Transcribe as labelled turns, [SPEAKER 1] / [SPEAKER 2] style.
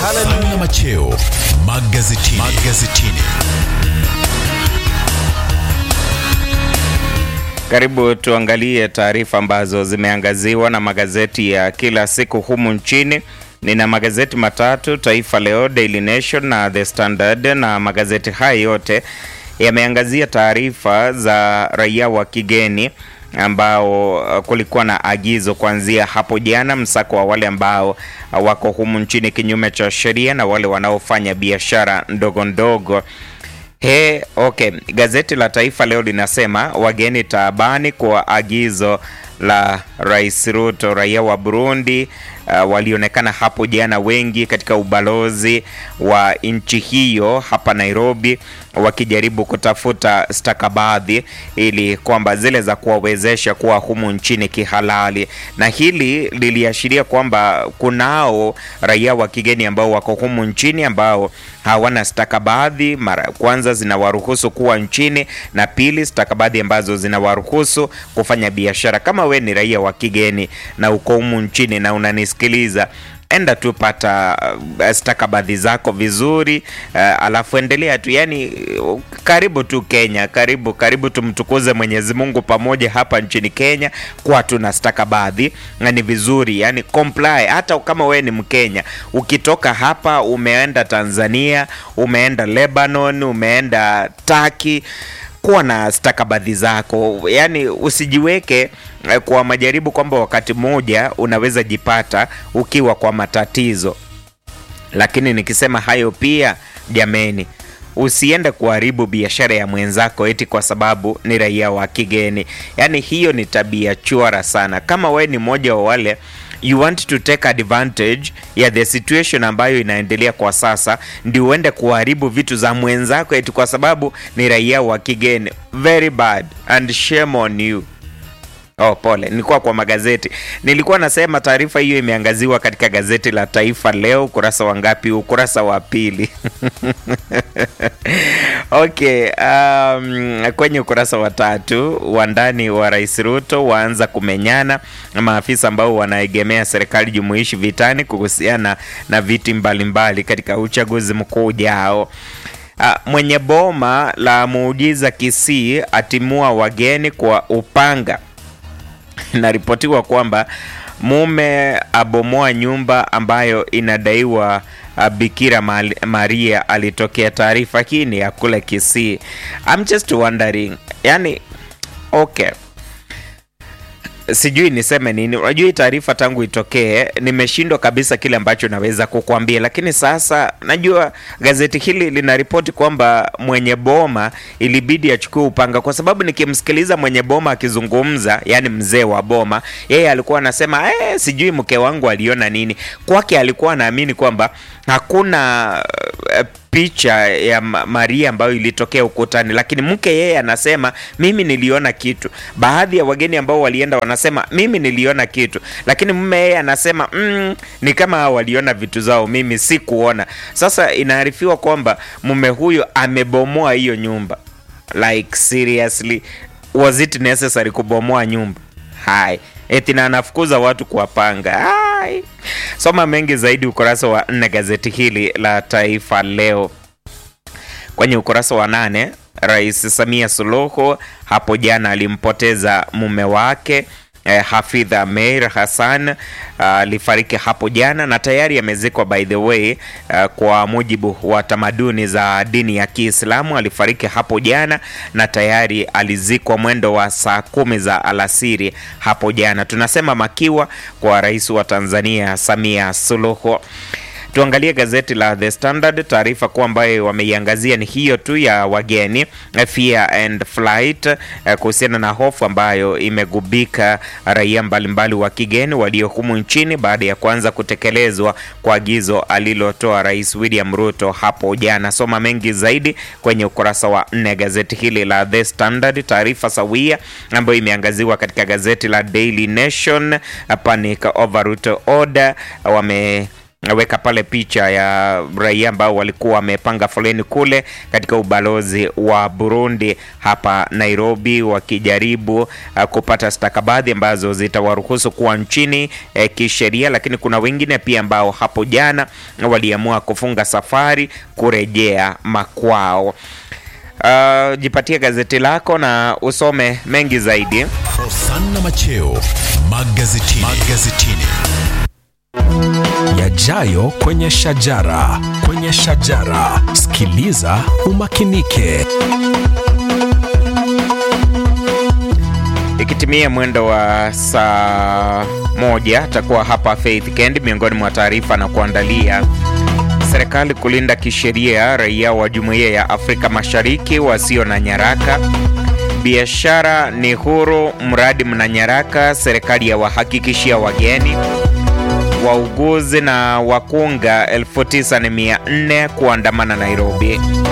[SPEAKER 1] Haleluya Macheo magazetini. magazetini.
[SPEAKER 2] Karibu tuangalie taarifa ambazo zimeangaziwa na magazeti ya kila siku humu nchini. Nina magazeti matatu, Taifa Leo, Daily Nation na The Standard, na magazeti haya yote yameangazia taarifa za raia wa kigeni ambao uh, kulikuwa na agizo kuanzia hapo jana, msako wa wale ambao uh, wako humu nchini kinyume cha sheria na wale wanaofanya biashara ndogo ndogo. He, okay. Gazeti la Taifa Leo linasema wageni taabani kwa agizo la Rais Ruto. Raia wa Burundi uh, walionekana hapo jana wengi katika ubalozi wa nchi hiyo hapa Nairobi wakijaribu kutafuta stakabadhi ili kwamba zile za kuwawezesha kuwa humu nchini kihalali, na hili liliashiria kwamba kunao raia wa kigeni ambao wako humu nchini ambao hawana stakabadhi. Mara kwanza zinawaruhusu kuwa nchini, na pili stakabadhi ambazo zinawaruhusu kufanya biashara. Kama we ni raia wa kigeni na uko humu nchini na unanisikiliza enda tu pata uh, stakabadhi zako vizuri uh, alafu endelea tu yani, uh, karibu tu Kenya, karibu karibu, tumtukuze Mwenyezi Mungu pamoja hapa nchini Kenya kwa tuna stakabadhi na ni vizuri yani comply. Hata kama wewe ni Mkenya ukitoka hapa umeenda Tanzania, umeenda Lebanon, umeenda Turkey kuwa na stakabadhi zako, yaani usijiweke kwa majaribu kwamba wakati mmoja unaweza jipata ukiwa kwa matatizo. Lakini nikisema hayo pia, jameni, usiende kuharibu biashara ya mwenzako eti kwa sababu ni raia wa kigeni. Yaani hiyo ni tabia chwara sana. Kama we ni mmoja wa wale you want to take advantage ya the situation ambayo inaendelea kwa sasa, ndio uende kuharibu vitu za mwenzako eti kwa sababu ni raia wa kigeni. Very bad and shame on you. Oh, pole, nilikuwa kwa magazeti. Nilikuwa nasema taarifa hiyo imeangaziwa katika gazeti la Taifa Leo, ukurasa wa ngapi? Ukurasa wa pili. Okay, um, kwenye ukurasa wa tatu, wandani wa Rais Ruto waanza kumenyana na maafisa ambao wanaegemea serikali jumuishi vitani kuhusiana na viti mbalimbali katika uchaguzi mkuu ujao. Uh, mwenye boma la muujiza Kisii atimua wageni kwa upanga. Inaripotiwa kwamba mume abomoa nyumba ambayo inadaiwa uh, Bikira Maria alitokea. Taarifa hii ni ya kule Kisii. I'm just wondering, yani okay sijui niseme nini. Unajua hii taarifa tangu itokee nimeshindwa kabisa kile ambacho naweza kukwambia, lakini sasa najua gazeti hili linaripoti kwamba mwenye boma ilibidi achukue upanga, kwa sababu nikimsikiliza mwenye boma akizungumza, yani mzee wa boma, yeye alikuwa anasema eh, sijui mke wangu aliona nini. Kwake alikuwa anaamini kwamba hakuna uh, picha ya Maria ambayo ilitokea ukutani, lakini mke yeye anasema mimi niliona kitu. Baadhi ya wageni ambao walienda wanasema mimi niliona kitu, lakini mume yeye anasema mm, ni kama hao waliona vitu zao, mimi si kuona. Sasa inaarifiwa kwamba mume huyo amebomoa hiyo nyumba. Like seriously, was it necessary kubomoa nyumba? Hai, eti na anafukuza watu kwa panga. Hai. Soma mengi zaidi ukurasa wa nne gazeti hili la Taifa Leo. Kwenye ukurasa wa nane, Rais Samia Suluhu hapo jana alimpoteza mume wake eh, Hafidh Ameir Hassan alifariki uh, hapo jana na tayari amezikwa by the way uh, kwa mujibu wa tamaduni za dini ya Kiislamu alifariki hapo jana na tayari alizikwa mwendo wa saa kumi za alasiri hapo jana. Tunasema makiwa kwa rais wa Tanzania Samia Suluhu. Tuangalie gazeti la The Standard. Taarifa kuu ambayo wameiangazia ni hiyo tu ya wageni, fear and flight, kuhusiana na hofu ambayo imegubika raia mbalimbali wa kigeni walio humu nchini baada ya kuanza kutekelezwa kwa agizo alilotoa Rais William Ruto hapo jana. Soma mengi zaidi kwenye ukurasa wa nne gazeti hili la The Standard. Taarifa sawia ambayo imeangaziwa katika gazeti la Daily Nation, panic over Ruto order wame weka pale picha ya raia ambao walikuwa wamepanga foleni kule katika ubalozi wa Burundi hapa Nairobi, wakijaribu uh, kupata stakabadhi ambazo zitawaruhusu kuwa nchini eh, kisheria, lakini kuna wengine pia ambao hapo jana waliamua kufunga safari kurejea makwao. Uh, jipatie gazeti lako na usome mengi zaidi.
[SPEAKER 1] Hosanna Macheo magazetini. magazetini.
[SPEAKER 3] Yajayo kwenye shajara, kwenye shajara. Sikiliza umakinike.
[SPEAKER 2] Ikitimia mwendo wa saa moja atakuwa hapa Faith Kendi. Miongoni mwa taarifa na kuandalia serikali kulinda kisheria raia wa Jumuiya ya Afrika Mashariki wasio na nyaraka. Biashara ni huru, mradi mna nyaraka, serikali ya wahakikishia wageni. Wauguzi na wakunga 9400 kuandamana Nairobi.